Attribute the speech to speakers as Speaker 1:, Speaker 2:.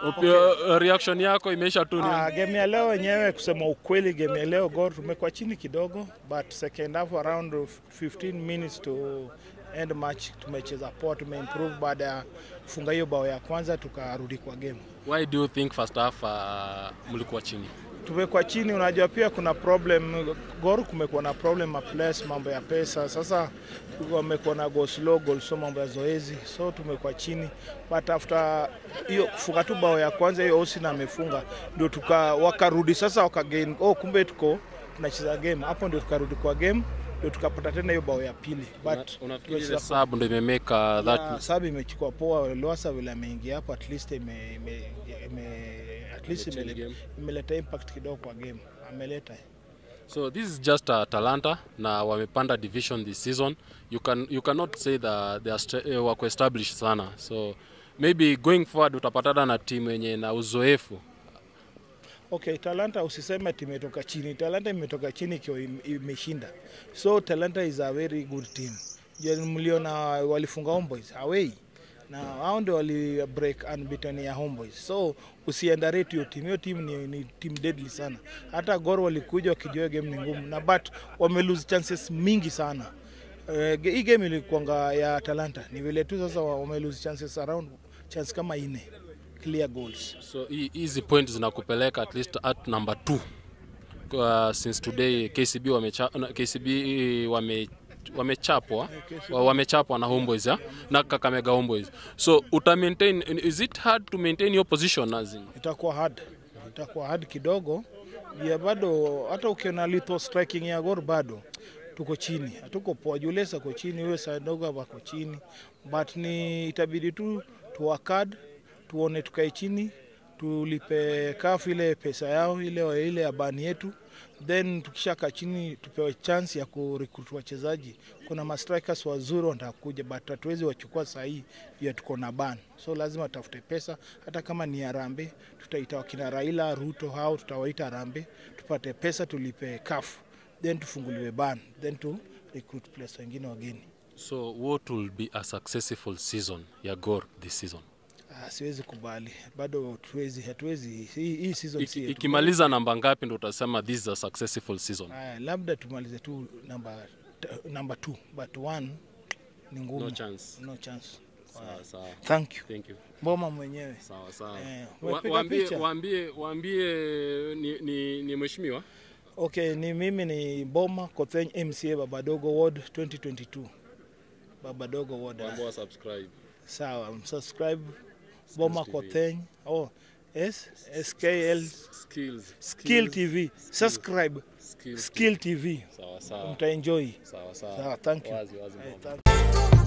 Speaker 1: Upio, reaction yako imeisha tu ni
Speaker 2: Ah, game ya leo wenyewe, kusema ukweli, game ya leo Gor tumekuwa chini kidogo, but second half around 15 minutes to end match tumecheza poa, tumeimprove baada ya kufunga hiyo bao ya kwanza tukarudi kwa game.
Speaker 1: why do you think first half uh, mlikuwa chini?
Speaker 2: tumekuwa chini. Unajua pia kuna problem Gor, kumekuwa na problem ya place, mambo ya pesa. Sasa wamekuwa na go slow goal, so mambo ya zoezi, so tumekuwa chini, but after hiyo kufunga tu bao ya kwanza hiyo Osina amefunga, ndio tuka wakarudi sasa, wakagain oh, kumbe tuko tunacheza game hapo, ndio tukarudi kwa game, ndio tukapata tena hiyo bao ya pili, but
Speaker 1: Unafikiri ile
Speaker 2: tumecheza
Speaker 1: sub ndio imemeka that
Speaker 2: na sabi imechukua poa. Loasa vile ameingia hapo, at least ime, ime, ime, at least
Speaker 1: Imechange
Speaker 2: imeleta,
Speaker 1: game.
Speaker 2: imeleta impact kidogo kwa game, ameleta
Speaker 1: So this is just uh, Talanta na wamepanda division this season. You can you cannot say that they are st- uh, wako established sana. So maybe going forward utapatana na timu yenye na uzoefu.
Speaker 2: Okay, Talanta usiseme timu imetoka chini. Talanta imetoka chini ikiwa im- imeshinda. So Talanta is a very good team. Je, mliona walifunga Homeboys away na hao ndio wali break unbeaten ya Homeboys. So usiendarate hiyo timu. Hiyo timu ni, ni team deadly sana. Hata Gor walikuja wakijua game ni ngumu na but wame lose chances mingi sana. Uh, hii game ilikuanga ya Talanta. Ni vile tu sasa wame lose chances around chance kama ine clear goals.
Speaker 1: So hii- hizi point zinakupeleka at least at number 2. Uh, since today KCB wamecha, na- KCB wame wamechapwa wa- wamechapwa na Homeboys ya na Kakamega Homeboys. So uta maintain is it hard to maintain your position as in?
Speaker 2: itakuwa hard, itakuwa hard kidogo ya bado, hata ukiona lethal striking ya Gor bado tuko chini, hatuko poa. Julesa ko chini, huyo Sadoga wako chini, but ni itabidi tu tuwakad, tuone tukae chini, tulipe kafu ile pesa yao ile ile ya bani yetu, then tukishakaa chini tupewe chance ya kurecruit wachezaji. Kuna mastrikers wazuri wanataka kuja, but hatuwezi wachukua saa hii ya tuko na ban, so lazima tutafute pesa, hata kama ni Harambee tutaita wakina Raila Ruto hao tutawaita Harambee, tupate pesa tulipe kafu, then tufunguliwe ban, then tu recruit players wengine wageni.
Speaker 1: So what will be a successful season ya Gor this season?
Speaker 2: Ah, siwezi kubali bado, tuwezi hatuwezi hii, hii season si
Speaker 1: Iki-
Speaker 2: yetu.
Speaker 1: Ikimaliza namba ngapi ndo utasema this is a successful season?
Speaker 2: Aya, labda tumalize tu namba namba 2 but one ni ngumu.
Speaker 1: No chance.
Speaker 2: No chance.
Speaker 1: Sawa sawa.
Speaker 2: Thank you.
Speaker 1: Thank you.
Speaker 2: Mboma mwenyewe.
Speaker 1: Sawa sawa.
Speaker 2: Eh,
Speaker 1: Wa-
Speaker 2: umepiga
Speaker 1: Waambie
Speaker 2: picha?
Speaker 1: waambie waambie ni, ni, ni mheshimiwa
Speaker 2: Okay, ni mimi ni Mboma Kotheny MCA Babadogo Ward 2022. Babadogo Ward.
Speaker 1: waambie wa subscribe.
Speaker 2: Sawa, subscribe Mboma
Speaker 1: TV.
Speaker 2: Kotheny. Oh, yes, SKL
Speaker 1: Skills.
Speaker 2: Skill TV. Subscribe
Speaker 1: Skills.
Speaker 2: Skill TV.
Speaker 1: Sawa sawa.
Speaker 2: Mtaenjoy.
Speaker 1: Sawa sawa.
Speaker 2: Sawa, thank you.
Speaker 1: Wazi wazi.
Speaker 2: Eh,
Speaker 1: Mboma.
Speaker 2: thank